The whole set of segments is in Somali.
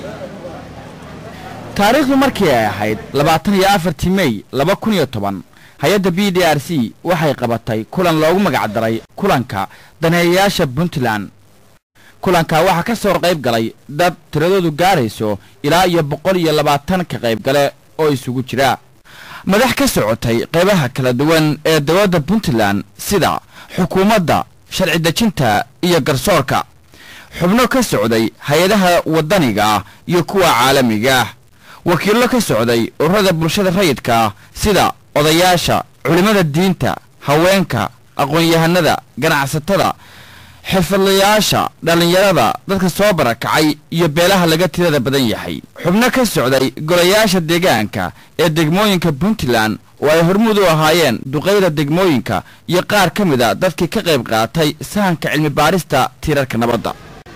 taariikhdu markii ay ahayd labaatan iyo afartii mey laba kun iyo toban hay-adda b d r c waxay qabatay kulan loogu magacdaray kulanka daneeyayaasha puntland kulanka waxaa ka soo qayb galay dad tiradoodu gaarayso ilaa iyo boqol iyo labaatan ka qaybgale oo isugu jira madax ka socotay qaybaha kala duwan ee dowladda puntland sida xukuumadda sharci dejinta iyo garsoorka xubno ka socday hay-adaha waddaniga ah iyo kuwa caalamiga ah wakiillo ka socday ururada bulshada rayidka ah sida odayaasha culimmada diinta haweenka aqoon-yahanada ganacsatada xirfadlayaasha dhallinyarada dadka soo barakacay iyo beelaha laga tirada badan yahay xubno ka socday golayaasha deegaanka ee degmooyinka puntland oo ay hormuud u ahaayeen duqayda degmooyinka iyo qaar ka mid a dadkii ka qayb qaatay sahanka cilmi baarista tiirarka nabadda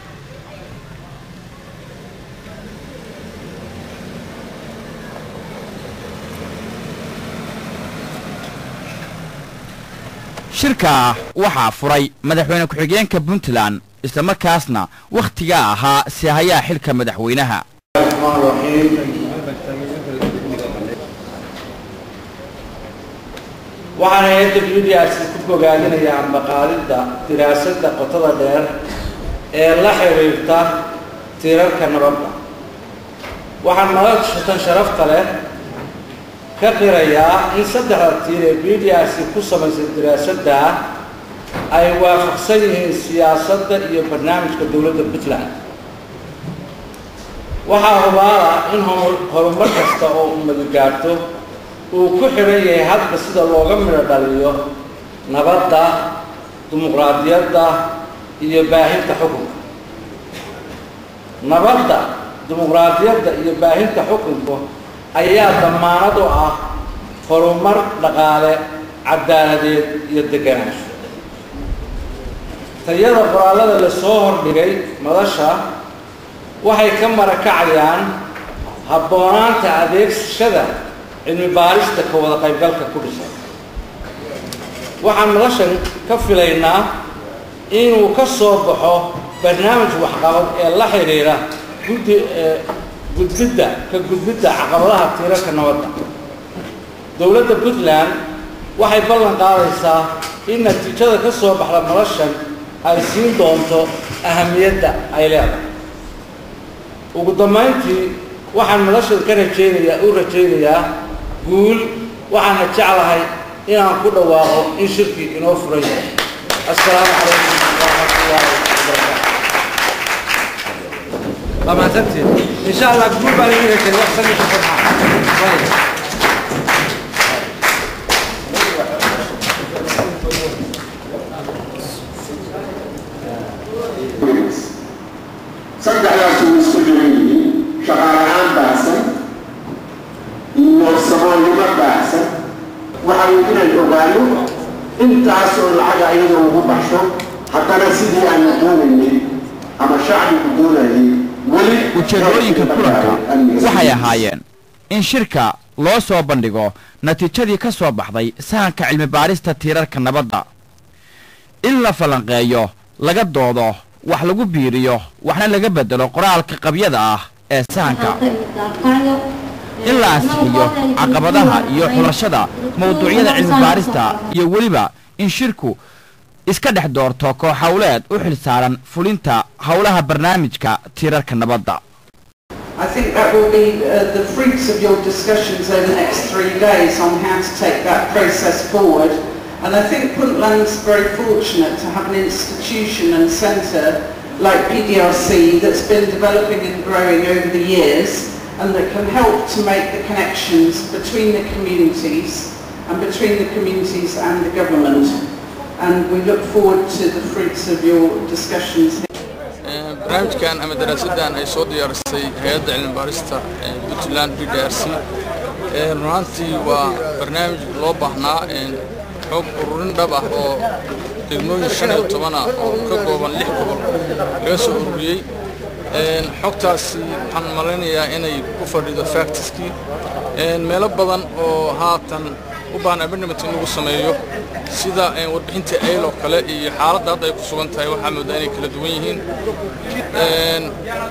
shirkaa waxaa furay madaxweyne ku-xigeenka puntland islamarkaasna wakhtigaa ahaa sihayaa xilka madaxweynaha waxaan hay-adda b d r c ku bogaadinayaa ambaqaadidda diraasadda qotada dheer ee la xidhiirta tiirarka nabadda waxaan madashatan sharafta leh ka qirayaa in saddexda tiir ee b d r c ku samaysay diraasadda ay waafaqsan yihiin siyaasadda iyo barnaamijka dowladda puntland waxaa hubaala in horumar kasta oo ummadi gaarto uu ku xidhan yahay hadba sida looga midho dhaliyo nabadda dimuqraadiyadda iyo baahinta xukunka nabadda dimuqraadiyadda iyo baahinta xukunka ayaa damaanad u ah horumar dhaqaale cadaaladeed iyo deganaansho tayada qoraallada la soo hordhigay madasha waxay ka marakacayaan habboonaanta adeegsashada cilmi baarista ka wada qaybgalka ku dhisan waxaan madashan ka filaynaa inuu ka soo baxo barnaamij waxqabad ee la xidhiira guddi gudbidda ka gudbidda caqabadaha tiirarka nabadda dowladda puntland waxay ballan qaadaysaa in natiijada ka soo baxda madashan ay siin doonto ahamiyadda ay leedahay ugu dambayntii waxaan madashan ka rajaynayaa u rajaynayaa guul waxaana jeclahay inaan ku dhawaaqo in shirkii inoo furan yahay assalaamu calaykum waraxmatullaahi wabarakaatu waa mahadsantiin insha allah guul baan idin rajay wax sanadka farxa saddexdaas uu isku jiran yihiin shaqaalahaan baahsan iyo saboolnimo baahsan waxay inay ogaano intaas oo lacaga iyadoo ugu baxsho haddana sidii aanu doonaynay ama shacbigu doonayay weli ujeedooyinka kulanka waxay ahaayeen in shirka loo soo bandhigo natiijadii ka soo baxday sahanka cilmi baarista tiirarka nabadda in la falanqeeyo laga doodo wax lagu biiriyo waxna laga bedelo qoraalka qabyada ah ee sahanka in la ansixiyo caqabadaha iyo xulashada mawduucyada cilmi baarista iyo weliba in shirku iska dhex doorto koox howleed u xil saaran fulinta howlaha barnaamijka tiirarka nabadda I think that will be uh, the fruits of your discussions over the next three days on how to take that process forward. And I think Puntland's very fortunate to have an institution and centre like PDRC that's been developing and growing over the years and that can help to make the connections between the communities and between the communities and the government. And we look forward to the fruits of your discussions barnaamijkan ama daraasaddan ay soo diyaarisay hay-adda cilmi baarista puntland b d r c runaantii waa barnaamij loo baahnaa xog ururin dhab ah oo degmooyin shan iyo toban ah oo ka kooban lix gobol laga soo ururiyey xogtaasi waxaan malaynayaa inay ku fadhido factiskii meelo badan oo haatan u baahan abandament in lagu sameeyo sida warbixinta ayl oo kale iyo xaaladda hadda ay ku sugan tahay waxaa moodaa inay kala duwan yihiin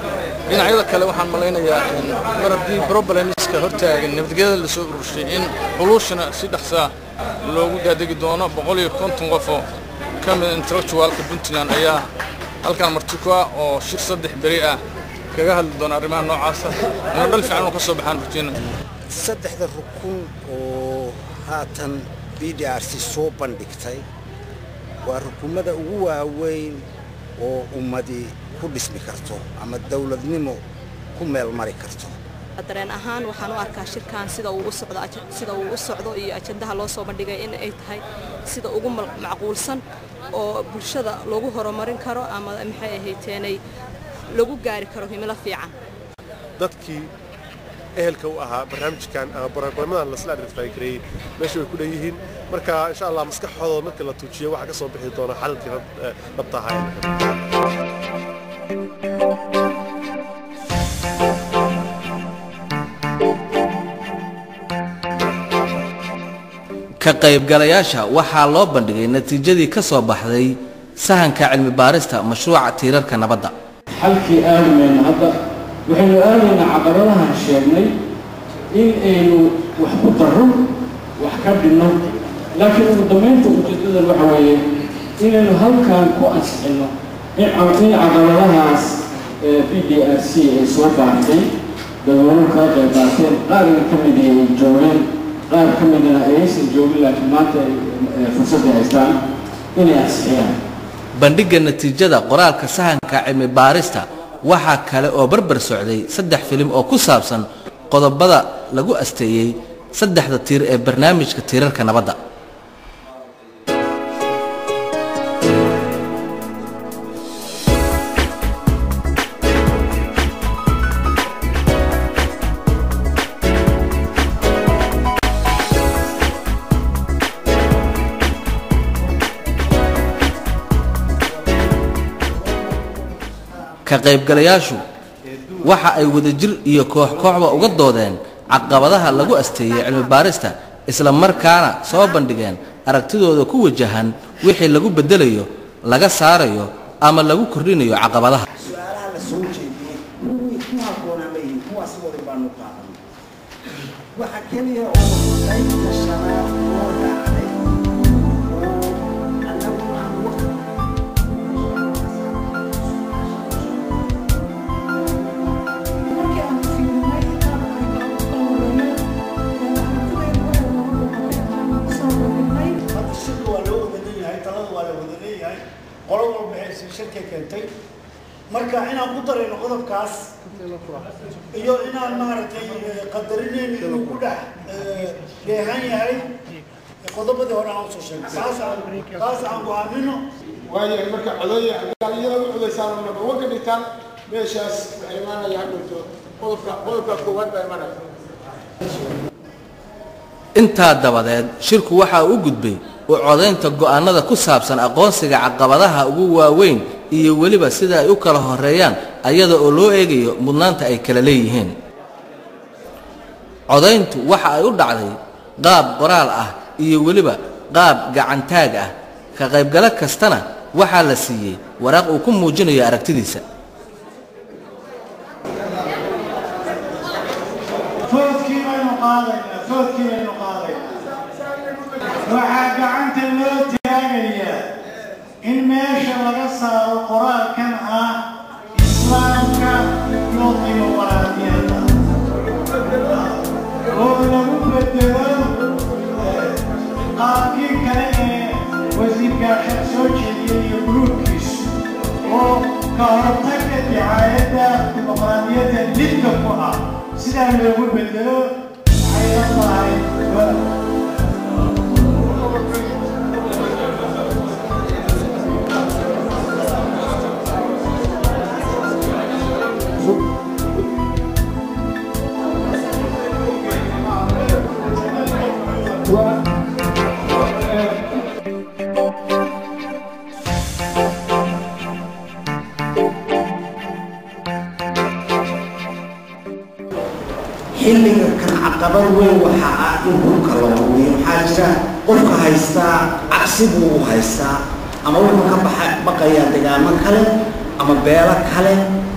dhinacyada kale waxaan malaynayaa mar haddii problemska hortaagan nabadgelyada lasoo ururshay in xuluushana si dhaqsaa loogu daadegi doono boqol iyo konton qof oo ka mida intellectualka puntland ayaa halkan marti ku ah oo shir saddex beri ah kaga hadli doona arrimaha noocaasa inuu dhal fiican uu ka soo baxaan rajeyna saddexda rukun oo haatan b d r c soo bandhigtay waa rukumada ugu waaweyn oo ummadi ku dhismi karto ama dawladnimo ku meel mari karto dareen ahaan waxaan u arkaa shirkan sida uu u socdo sida uu u socdo iyo ajandaha loo soo bandhigay in ay tahay sida ugu macquulsan oo bulshada lagu horumarin karo ama maxay ahayteenay lagu gaari karo himilo fiican dadkii ehelka u ahaa barnaamijkan ama barnaamijyadan lasla advertise meesha way ku dhan yihiin marka insha allah maskaxooda marka la tuujiyo waxaa ka soo bixi doona xalalkii dhabta ahaa ka qaybgalayaasha waxaa loo bandhigay natiijadii ka soo baxday sahanka cilmi baarista mashruuca tiirarka nabadda xalkii aadamayna hadda waxaynu aadaynaa caqabadahan sheegnay in aynu wax ku darro wax ka dhinno laakiin ugu dambaynta ujeeddadan waxa weeye inaynu halkan ku ansixinno in caqabadahaas b d r c ay soo baartay dadweynuhu kala qayb qaateen qaarna ka mid ay joogeen qaar ka midna ayaysan joogin laakiin maanta ay fursadda haystaan inay ansixiyaan bandhigga natiijada qoraalka sahanka cilmi baarista waxaa kale oo barbar socday saddex filim oo ku saabsan qodobada lagu asteeyey saddexda tiir ee barnaamijka tiirarka nabadda ka qaybgalayaashu waxa ay wadajir iyo koox kooxba uga doodeen caqabadaha lagu asteeyey cilmi baarista isla markaana soo bandhigeen aragtidooda ku wajahan wixii lagu beddelayo laga saarayo ama lagu kordhinayo caqabadaha su-aalaha la soo jeediyey kuwii ku habboonaa ma yihiin kuwaas wali baanu qaadan waxa keliya oo qaybta shanaad loo dhacday oo annagu aan waqti hadda shirka waa loo wada leeyahay talada waa la wada leeyahay qolo walba waxay shirka keentay marka inaan ku darayno qodobkaas iyo inaan maaragtay qadarinayno inuu ku dhex dheehan yahay qodobadii hore aan usoo sheegay taas aan taas aan go-aamino waayahay marka codaya iyada u codaysaan number one ka dhigtaan meeshaas waxay imaanaya hadhowto qodobka qodobka koowaad baa imanaya intaa dabadeed shirku waxa uu u gudbay u codaynta go'aannada ku saabsan aqoonsiga caqabadaha ugu waaweyn iyo weliba sida ay u kala horeeyaan ayada oo loo eegayo mudnaanta ay kala leeyihiin codayntu waxa ay u dhacday qaab qoraal ah iyo weliba qaab gacantaag ah ka qaybgalo kastana waxaa la siiyey waraaq uu ku muujinayo aragtidiisa foodkii baynu qaadaynaa foodkii baynu qaadaynaa waxaa gacanta loo taagayaa in meesha laga saaro qoraalkan ah islaamka iyo dimuqraadiyadda oo lagu bedelo qaabkii kale ee wasiirkaashan soo jeediyay iyo buluugkiisu oo ka hortagga dicaayadda dimuqraadiyadda lidka ku ah sidaa loogu bedelo waxay la tahay xilliga kan caqabad weyn waxaa ah in dhulka la hubiyo maxaa jira qofka haystaa cabsi buu u haystaa ama wuxuu ka baxa baqayaa degaamo kale ama beelo kale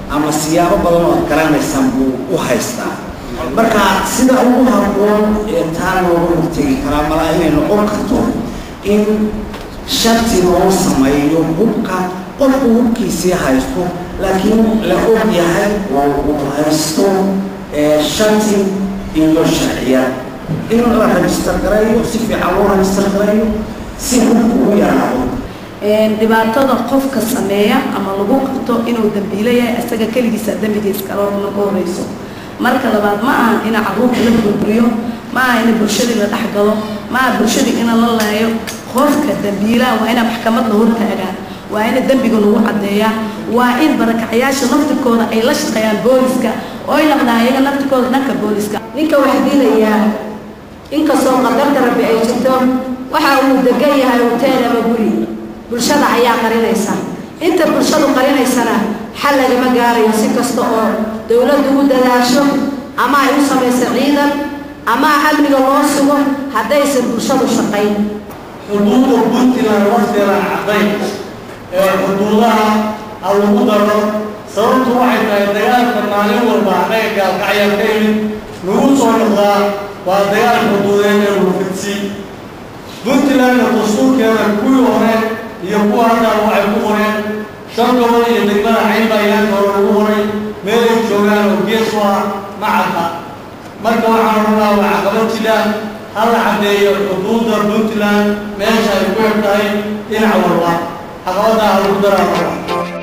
ama siyaabo badan oo ad garanaysaan buu u haystaa marka sida ugu habboon ee taa looga hortegi karaa malaa inay noqon karto in sharti loo sameeyo hubka qofku hubkiisii haysto laakiin la og yahay oo uu haysto sharti iyo sharciyad in la rajistar gareeyo si fiican loo rajistar gareeyo si hubku u yaraado dhibaatada qofka sameeya ama lagu qabto inuu dambiilo yahay isaga keligiisa dembigiis kaloona ka horeyso marka labaad ma aha ina caruurta la burburiyo ma aha ina bulshadii la dhexgalo ma aha bulshadii ina la laayo qofka dambiilaha waa ina maxkamad la hortaagaa waa ina dembiga lagu caddeeyaa waa in barakacyaasha naftirkooda ay la shaqeeyaan booliska oo ay noqdaan iyaga naftirkooda dhanka booliska ninka wax dilayaa inkastoo qadarta rabbi ay jirto waxa uu degan yahay hoteel ama guri bulshada ayaa qarinaysa inta bulshadu qarinaysana xal lagama gaarayo si kasta oo dowladdu u dadaasho ama ay u samayso ciidan ama amniga loo sugo haddaysan bulshadu shaqayn xuduudda puntland waqtigeeda caddayn ee xuduudaha ha lagu daro sababtu waxay tahay dagaalka maalin walba annaga gaalkacyaa ka yimid lagu soo noqdaa waa dagaal xuduudeed ee wufidsi puntlandna dastuurkeeda kuwii hore iyo kuwa haddaa waxay ku qoreen shan gobol iyo degmada cayn baa ilaanka hore lagu qoray meelay joogaan oo gees u ah macadka marka waxaan rabnaa waa caqabad jira ha la caddeeyo xuduudda puntland meesha ay ku eg tahay dhinac walba caqabaddaa ha lagu daraa raba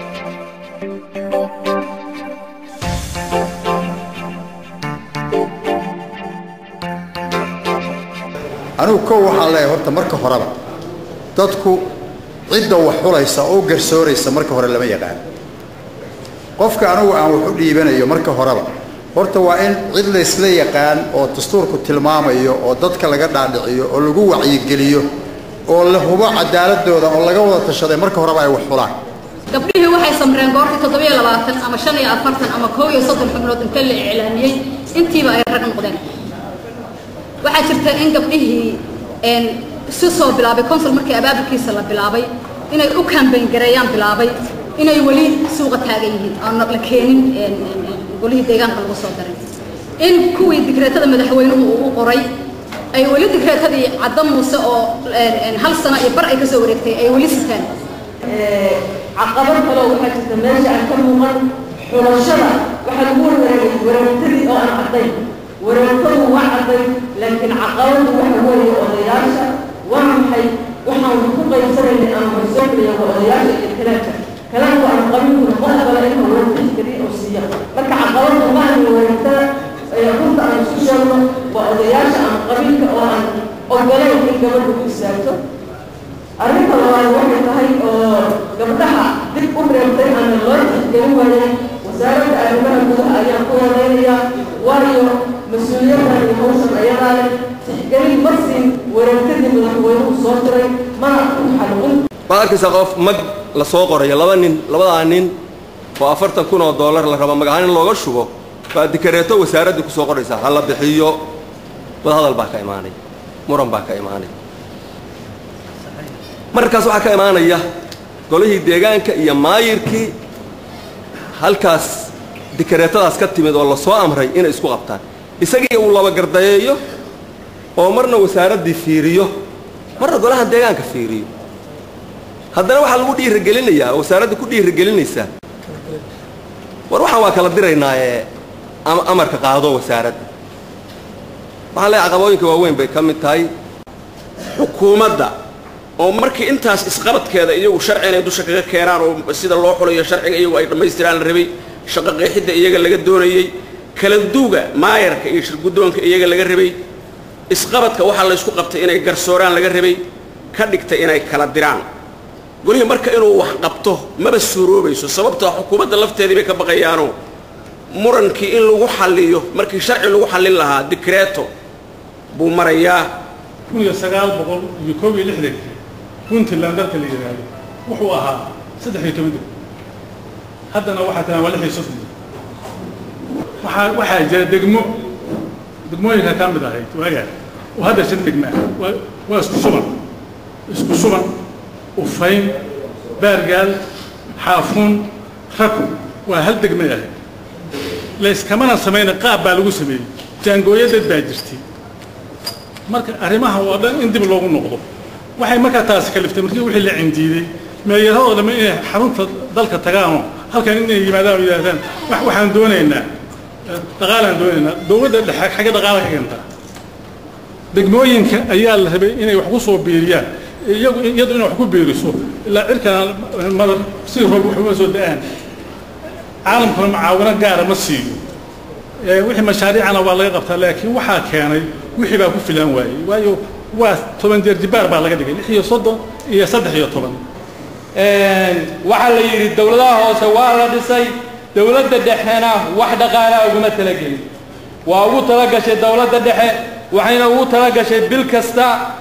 anigu kow waxaan leeyahay horta marka horeba dadku cidda wax xulaysa oo garsooraysa marka hore lama yaqaan qofka anigu aan wax u dhiibanayo marka horeba horta waa in cid laysla yaqaan oo dastuurku tilmaamayo oo dadka laga dhaadhiciyo oo lagu wacyigeliyo oo la hubo cadaaladooda oo laga wada tashaday marka horeba ay wax xulaan gabdhihii waxay samreen goortii toddobiyo labaatan ama shan iyo afartan ama koob iyo soddon xubnood inta la iclaamiyey intiiba ay rag noqdeen waxaa jirta in gabdhihii si soo bilaabay consul markii abaabulkiisa la bilaabay inay u kambayn gareeyaan bilaabay inay weli suuqa taagan yihiin aan la keenin golihii deegaanka lagu soo daray in kuwii digreetada madaxweynuhu uu u qoray ay weli digreetadii cadda muuse oo hal sano iyo bar ay kasoo wareegtay ay weli sitaan caqabad kaloo waxaa jirta meesha aan ka muuqan xulashada waxaa lagu warwareegay wareegtadii oo aan caddayn wareegtadu waa cadday laakiin caqabadu waxa weeye odayaasha waa maxay waxaan ku qaybsanaynay ama horsoonaya waa odayaasha iyo kalaanka kalaanku aan qabinkuna ma ogola in loo tixgeliyo oo siiya marka caqabadu ma ahan wareegtada runta aan isku sheegno waa odayaasha ama qabiilka oo aan ogolayn in gabadhu ku istaagto arrinta labaad waxay tahay oo gabdhaha dib u reebtay ama loo tixgelin waayay wasaaradda arrimaha gudaha ayaan ku eedeynayaa waayo mas-uuliyaddan iyo hawshan ayadaa leh tixgelin ma siin wareegtadii madaxweynuhu soo diray mana u xalqin waxaad arkaysaa qof mag la soo qorayo laba nin labadaa nin oo afartan kun oo dollar la rabo magahaan in looga shubo baa dikareeto wasaaraddii ku soo qoraysaa ha la bixiyo wadahadal baa ka imaanay muran baa ka imaanay markaas waxaa ka imaanaya golihii deegaanka iyo maayirkii halkaas dikareetadaas ka timid oo la soo amray inay isku qabtaan isagii uu laba gardayeeyo oo marna wasaaraddii fiiriyo marna golaha deegaanka fiiriyo haddana waxaa lagu dhiirigelinayaa oo wasaaradda ku dhiirigelinaysaa war waxaan waa kala diraynaa ee amarka qaado wasaaradda waxaan leeyahay caqabooyinka waaweyn bay ka mid tahay xukuumadda oo markii intaas isqabadkeeda iyagu sharci inay dusha kaga keenaan oo sida loo xulayo sharciga iyagu ay dhammaystiraan la rabay shaqo qeexidda iyaga laga doonayey kala duuga maayarka iyo shirguddoonka iyaga laga rabay isqabadka waxaa laysku qabtay inay garsooraan laga rabay ka dhigtay inay kala diraan golihii marka inuu wax qabto maba suuroobayso sababtoo xukuumadda lafteedii bay ka baqayaanoo murankii in lagu xalliyo markii sharci lagu xallin lahaa dikreeto buu marayaa kun iyo sagaal boqol iyo koob iyo lixdankii puntland dalka la yidhaahdo wuxuu ahaa saddex iyo toban deg haddana waxaa tahaan waa lix iyo soddon waxaa waxaa jira degmo degmooyinka ka mid ahayd waagaa oo hadda shan degma ah waa waa isku suban isku suban ufayn baargaal xaafuun raku waa hal degmay ahayd layskamana samayna qaab baa lagu sameeyey jaangooyo dad baa jirtay marka arrimahan waa dhan in dib loogu noqdo waxay markaa taasi kaliftay markii wixii la cindiiday meeyaradoo dhamma inay xarunta dalka tagaanoo halkan inay yimaadaan oo yidhaahdaan wax waxaan doonaynaa dhaqaalaan doonaynaa dowladda dhexe xagga dhaqaala ka keentaa degmooyinka ayaa la rabay inay wax ku soo biiriyaan iyagu iyadu inay wax ku biiriso ilaa cirkan madar si roob waxuma soo da-aan caalamkuna macaawino gaara ma siiyo wixii mashaariicana waa laga qabtaa laakiin waxaa keenay wixii baa ku filan waayey waayo waa toban jeer jibaar baa laga dhigay lix iyo soddon iyo saddex iyo toban waxaa la yidhi dowladaha hoose waa la dhisay dowladda dhexena wax dhaqaalaa uguma talagelin waa ugu talagashay dowladda dhexe waxayna ugu talagashay bil kasta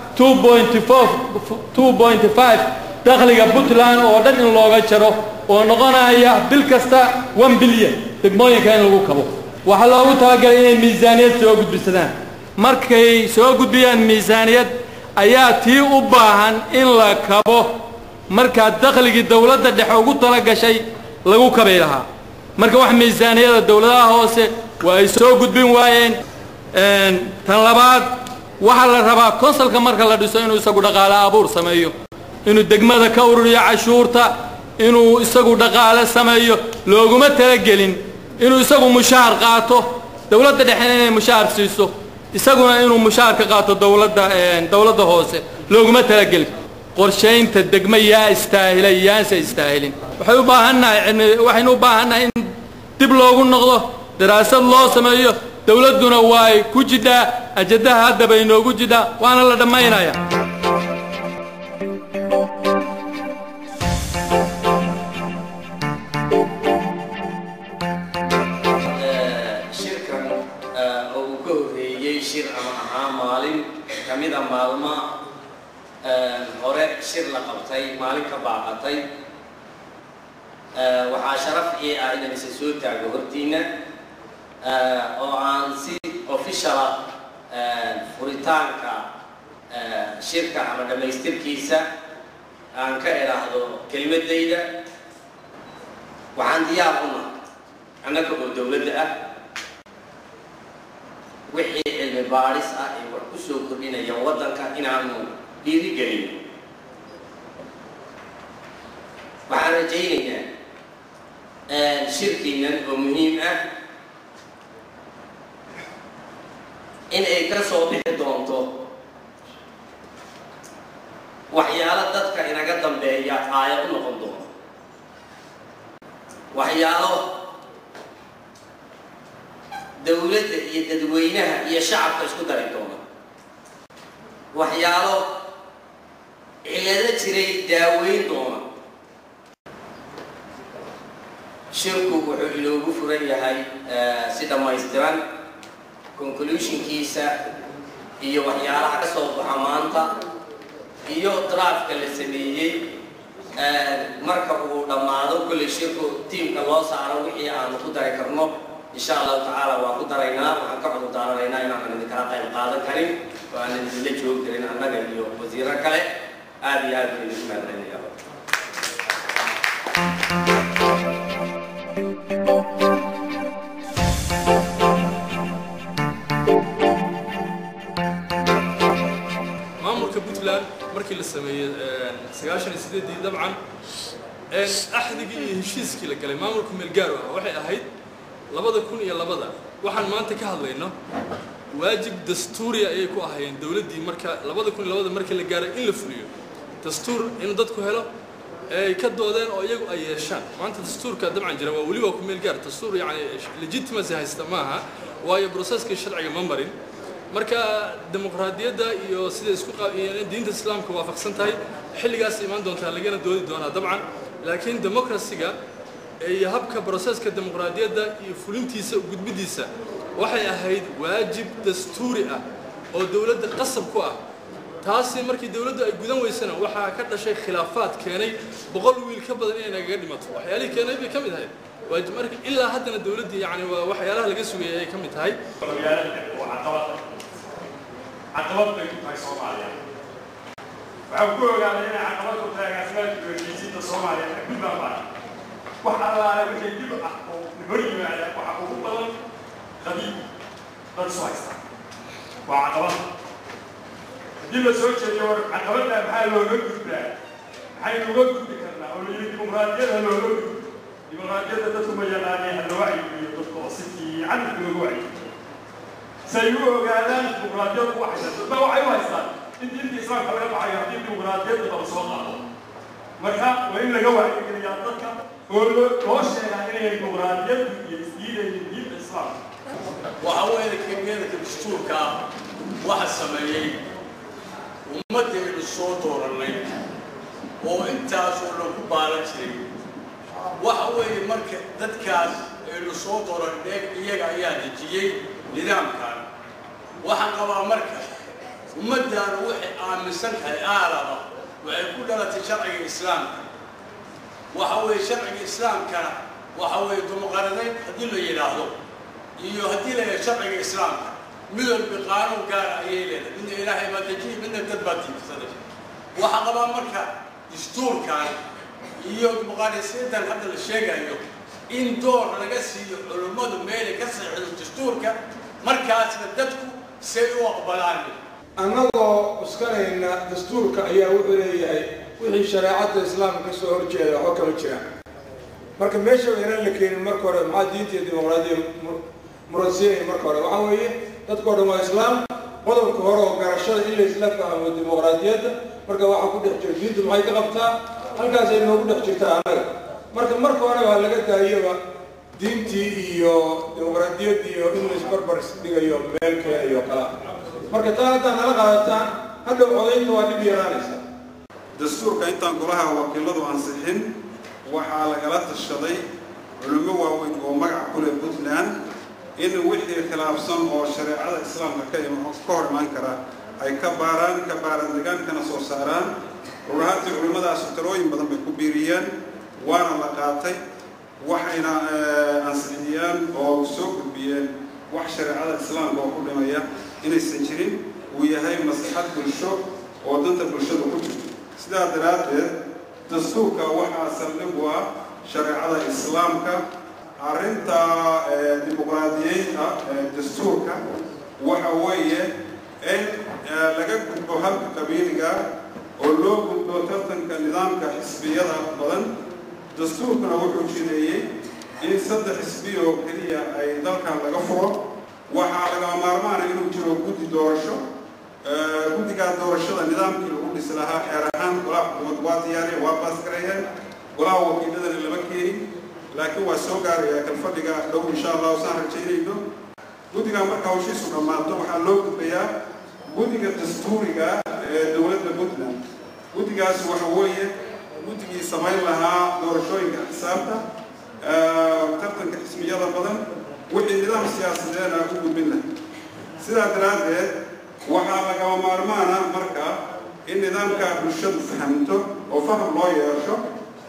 dakhliga puntland oo dhan in looga jaro oo noqonaya bil kasta one bilyan degmooyinka in lagu kabo waxaa loogu talagalay inay miisaaniyad soo gudbisadaan markay soo gudbiyaan miisaaniyad ayaa tii u baahan in la kabo markaa dakhligii dowladda dhexe ugu talagashay lagu kabay lahaa marka wax miisaaniyada dowladaha hoose waa ay soo gudbin waayeen tan labaad waxaa la rabaa konsalka marka la dhiso inuu isagu dhaqaale abuur sameeyo inuu degmada ka ururiyo cashuurta inuu isagu dhaqaale sameeyo looguma talagelin inuu isagu mushaar qaato dowladda dhexena inay mushaar siiso isaguna inuu mushaar ka qaato dowladda dowladda hoose looguma talagelin qorshaynta degmo yaa istaahila yaanse istaahilin waxay u baahannahay cilmi waxaynu u baahannahay in dib loogu noqdo daraasad loo sameeyo dowladduna waay ku jidhaa ajadaha hadda bay noogu jidhaa waana la dhammaynaya shirkan oo uu ka horreeyey shir ama ahaa maalin ka mida maalma hore shir la qabtay maalin ka baaqatay waxaa sharaf ii ah inaan isa soo taago hortiina oo aan si officiala furitaanka shirka ama dhammaystirkiisa aan ka idhaahdo kelimadayda waxaan diyaar u nahay annaga oo dowladda ah wixii cilmi baadhis ah ee wax ku soo kordhinayaan waddanka inaanu dhiirigelin waxaan rajaynayaa shirkiinan oo muhiim ah in ay ka soo bixi doonto waxyaalo dadka inaga dambeeya aayad u noqon doono waxyaalo dowladda iyo dadweynaha iyo shacabka isku dari doona waxyaalo cilado jiray daaweyn doona shirku wuxuu inoogu furan yahay si dhammaystiran conclusionkiisa iyo waxyaalaha ka soo baxa maanta iyo draafka la sameeyey marka uu dhammaado kolley shirku tiimka loo saaro wixii aanu ku dari karno insha allahu tacaala waan ku daraynaa waxaan ka cudur daaranaynaa inaanan idinkala qayb qaadan karin oo aanan idinla joogi karin annaga iyo wasiiro kale aad iyo aad baan idinku mahadcelinaya maamulka puntland markii la sameeyey sagaashan iyo sideedii dabcan axdigii iyo heshiiskii la galay maamulka meelgaaro ah waxay ahayd labada kun iyo labada waxaan maanta ka hadlayno waajib dastuuriya ayay ku ahaayeen dowladdii marka labada kun iyo labada markii la gaaray in la fuliyo dastuur inuu dadku helo ay ka doodeen oo iyagu ay yeeshaan maanta dastuurka dabcan jira waa weli waa ku meel gaar dastuur yacni legitimacy haysta maaha waayo processkii sharciga ma marin marka dimuqraadiyadda iyo sida isku diinta islaamka waafaqsan tahay xilligaas imaan doontaa lagana doodi doonaa dabcan laakiin democracyga iyo habka broseska dimuqraadiyadda iyo fulintiisa gudbidiisa waxay ahayd waajib dastuuri ah oo dowladda qasab ku ah taasi markii dowladdu ay gudan weysana waxaa ka dhashay khilaafaad keenay boqol wiil ka badan inay nagaga dhimato waxyaalihii keenay bay ka mid ahayd waajib marka ilaa haddana dowladdii yani waa waxyaalaha laga sugayay ay ka mid tahay caqabad bay ku tahay soomaaliya waxaan ku ogaaday inay caqabad ku tahay agaasimaadka heshiisiinta soomaaliya ee puntland baa wax allaale wixii dib ah oo hor yimaada waxa ugu badan qabiil dad isu haysta waa caqabad haddii la soo jeediyo war caqabadda maxaa looga gudbaa maxaynu uga gudbi karnaa oo layidhi dimuqraadiyada looga gudbo dimuqraadiyadda dadku ma yaqaaneen hala wacyigiyo dadka oo si fiican looga wacyigiyo say u ogaadaan dimuqraadiyaddu waxay dadba waxay u haystaan in diinta islaamka laga baxayo haddii dimuqraadiyadda laba soo qaado marka waa in laga wacyigeliyaa dadka oo loo sheegaa inay dimuqraadiyaddu iyo isdiidayeen diinta islaamka waxa weeye kemiyadka dastuurka ah waxa sameeyey ummaddeenu soo doorannay oo intaasoo lagu baalan jiray waxa weeye marka dadkaas aynu soo doorannay iyaga ayaa dejiyey nidaamkan waxaan qabaa marka ummaddaanu waxay aaminsan tahay aalaba waxay ku dhalatay sharciga islaamka waxa weeye sharciga islaamkana waxa weeye dimuqraadayn haddii la yidhaahdo iyo haddii la yidhahdo sharciga islaamka mid walba qaanuun gaara ayay leedahay midna ilaahay baa dejiyay midna dad baa tiibsaday waxaa qabaa marka dastuurkan iyo dimuqraadiyaddan hadda la sheegayo in door laga siiyo culummadu meelay ka saxiixdo dastuurka markaasna dadku say u aqbalaan annagoo cuskanayna dastuurka ayaa wuxuu leeyahay wixii shareecadda islaamka ka soo horjeeda waxba kama jiraan marka meesha inaan la keenin marka hore maxaa diinta iyo dimuqraadiya muransiinaya marka hore waxaa weeye dadkao dhan waa islaam qodobka hore oo garashada in la isla fahmo dimuqraadiyadda marka waxaa ku dhex jira diintu maxay ka qabtaa halkaasay noogu dhex jirtaa annaga marka marka hore waa laga daayaba diintii iyo dimuqraadiyaddii iyo in la isbarbar dhigayo meel keenayo kala marka taa haddaa nala qaadataan hadhow codaynta waa dhib yaraanaysa dastuurka intaan golaha wakiiladu ansixin waxaa lagala tashaday culummo waaweyn oo magaca ku leh puntland in wixii khilaafsan oo shareecada islaamka ka ka hor imaan kara ay ka baaraan ka baaraan degaankana soo saaraan run ahaantii culimmadaasi talooyin badan bay ku biiriyeen waana la qaatay waxayna ansixiyeen oo soo gudbiyeen wax shareecada islaamka oo ku dhimaya inaysan jirin uu yahay maslaxad bulsho oo danta bulshada ku jirto sidaa daraaddeed dastuurka waxaa saldhig u ah shareecada islaamka arrinta dimuqraadiyeynta dastuurka waxa weeye in laga gudbo halka qabiiliga oo loo gudbo tartanka nidaamka xisbiyada badan dastuurkuna wuxuu jireeyey in saddex xisbi oo keliya ay dalkan laga furo waxaa lagama maarmaana inuu jiro guddi doorasho guddigaa doorashada nidaamkii lagu dhisi lahaa xeer ahaan golaha xukuumad waa diyaariyeen waa baasgareeyeen golaha wakiiladana lama keenin laakiin waa soo gaaraya kalfadhiga dhow insha allah saan rajaynayno guddigaa marka hawshiisu dhammaato waxaa loo gudbayaa guddiga dastuuriga ee dowladda puntland guddigaas waxa weeye guddigii samayn lahaa doorashooyinka xisaabta tartanka xisbiyada badan wixii nidaam siyaasadeena u gudbin lahay sidaa daraaddeed waxaa lagama maarmaana marka in nidaamka bulshadu fahamto oo faham loo yeesho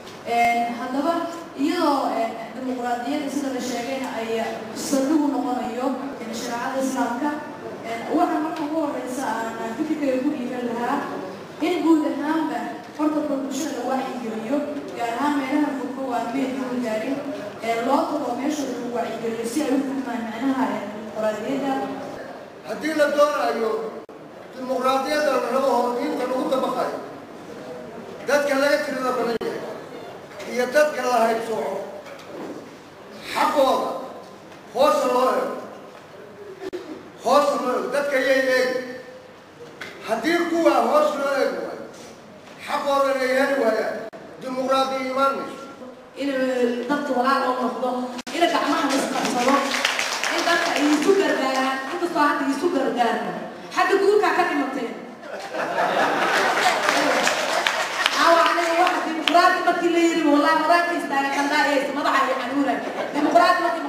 haddaba iyadoo dimuqraadiyadda sida la sheegayna ay saldhigu noqonayo shareecada islaamka waxaa marka ugu horeysa aan fikirkayga ku dhiiban lahaa in guud ahaanba horta bulshada la wacyigeliyo gaar ahaan meelaha fogfog aan meedkooda gaarin loo tago meeshooda lagu wacyigeliyo si ay u fahmaan macnaha dimuqraadiyadda haddii la doonayo dimuqraadiyadda la rabo oo diinta lagu dabaqayo dadka laga tirada badan yahay iyo dadka la haybsooco xaqooda hoosa loo ego hoosa loo ego dadka yay eegi haddii kuwa hoos loo eegi waayo xaqoodan ay heli waayaan dimuqraadiya imaan mayso in dadka walaal oo noqdo in gacmaha la isqabsado in dadka ay isu gargaaraan inkastoo hadda isu gargaarno xagga guurkaa ka dhimateen awa aniga waxa dimuqraadi markii la yiri wallahi madaxka istaaga qandhaa ee madaxa ay xanuunay dimuqraadi markii